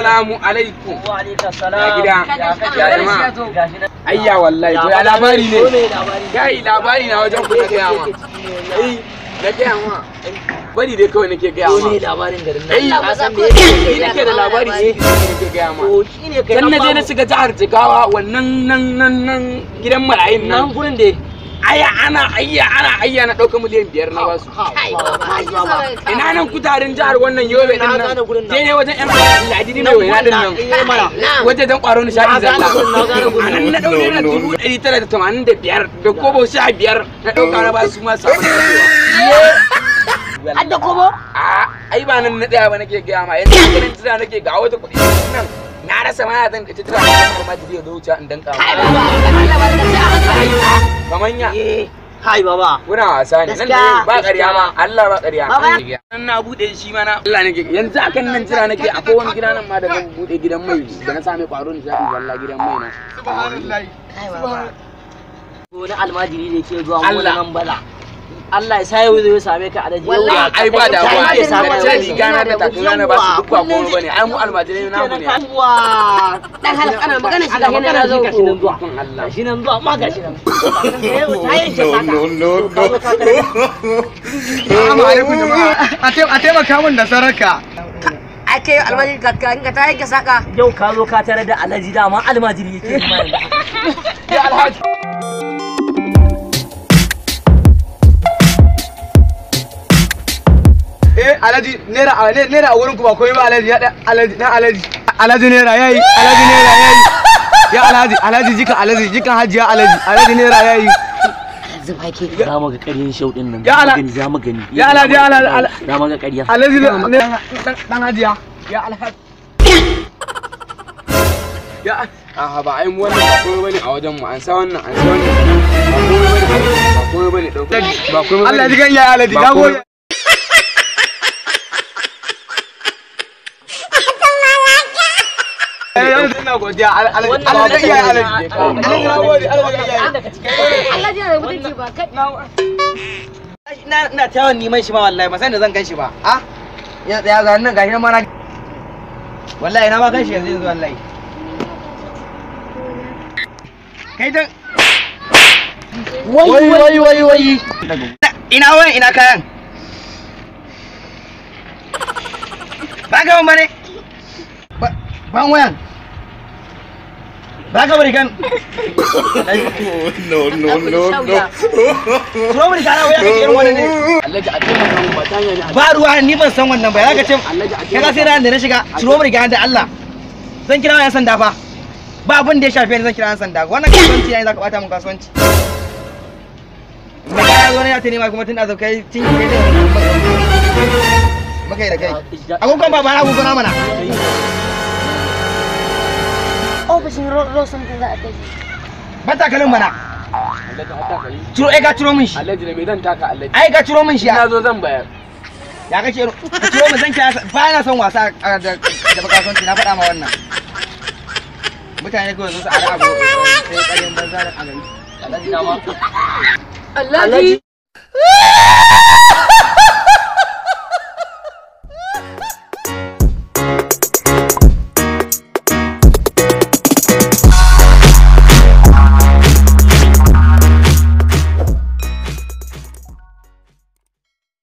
assalamu alaikum Wa alaikum ya salam. gida ya jama'a Gashi nan. ayya wallahi to ya labari Ko me ne labari? kai labari na wajen ku na gaya ma ai na gaya ma bari dai kawai nake gaya Ko ma me labarin garin nan? ai Ka san me ni nake da labari sai nake gaya ma To shine kai dan na je an na bamu. shiga jihar Jigawa wannan nan nan nan gidan marayun nan nan gurin da aya ana ayya ana ayya na ɗauka miliyan biyar na basu ina nan kutarin jihar wannan yobe din Na nan gane gurin nan. je ne wajen yan ladidi mai waina din nan Eh, mana. wajen dan kwaro nishaɗi Na gane zalla gurin, na gane gurin. a nan na ɗau naira dubu ɗari tara da tamanin da biyar da kobo sha biyar na ɗauka na basu ma sabon kasuwa Hadda kobo? a ai ba nan na tsaya ba nake gaya ma yanzu ganin jira nake ga wata kuɗi nan na rasa ma zan ita tira da ma jiya zo wuce in danka kaman ya Eh. Hai baba. Kuna wasa ne nan Gaskiya, da ba ƙarya ma Allah ba ƙarya Baba. nan na bude shi ma na Allah nake yanzu akan nan jira nake akwai wani gida nan ma da zan bude gidan mai da na same kwaro ni shafi zalla gidan mai na Hai baba. Ko na almajiri da ke zuwa Allah. wannan bala. Allah ya sa yau zai same ka a daji. Wallahi, ai ba da Kai ba ke da samu ce wani. riga na da takalma na ba su duk ba komai bane ai mu almajirai na mu ne Yawwa. Dan halak ana magana shi Ana ga magana yana zo. shi gashi nan zuwa. Kun Allah Gashi nan zuwa ma gashi nan. Assalamu alaikum jama'a. A taimaka min da saraka. Ai kai almajiri ka ka ka ta yanke saka. Yau ka zo ka tare da alhaji dama almajiri yake yi ma yanzu. ya alhaji Eh Alhaji naira a naira a wurin ku ba komai ba Alhaji ya da Alhaji na Alhaji. Alhaji naira yayi Alhaji naira yayi. Ya Alhaji Alhaji jika Alhaji jikan Hajiya Alhaji Alhaji naira yayi. Zuba ke. Za mu ga ƙaryen shauɗin nan. Ya ala- Za mu gani, za mu gani. Ya Alhaji, ya Alhaji, Za mu ga ƙarya. Alhaji ne dan dan Hajiya. Ya Alhaji. Ya a ba ai mu wannan ba komai bane a wajen mu an sa wannan an sa wannan ba komai bane ba komai bane dauka ba komai Allah ya ji bane kan ya Alhaji. Ba Na komai- gode. Eh, yanzu ina godiya Alhaji. Wannan Alhaji ya wannan- Alhaji. Alhaji na gode Alhaji ya Alhaji. Allah ji da mutunci ba kai. ina ina ta yawan neman shi ma wallahi ba san da zan gan shi ba a ya tsaya ga nan gashi nan ma na wallahi na ma gan shi yanzu yanzu wallahi kai dan wai wai wai wai ina wayan ina kayan ba ga mun bane Ba- ban wayan ba ga bari kan No no no no. turo mun kana waya kake irin wannan ne Alhaji a taimaka mu ba ta hanyar ne ba ruwa ni ban san wannan ba ya ga ce Alhaji a kai ka sai ran da na shiga ciro mu riga da Allah zan kira yan sanda fa ba abin da ya shafe ni zan kira yan sanda wannan kasuwanci yayin zaka bata mun kasuwanci me ka zo ne ya tani ma kuma tun da kai tun kai da muka yi da kai agogon ba ba na agogon mana Ofishin Rosan da za a kai. ba takalin mana Alhaji a taka yi ciro ai ka ciro min shi Alhaji da me zan taka Alhaji ai ka ciro min shi ina zo zan bayar ya kake ka ciro min zan kira ba na son wasa a- da da kasuwanci na faɗa ma wannan mutane kawai su su ara abu sai ƙaryan banza da a gari Alhaji dama. Allah ji.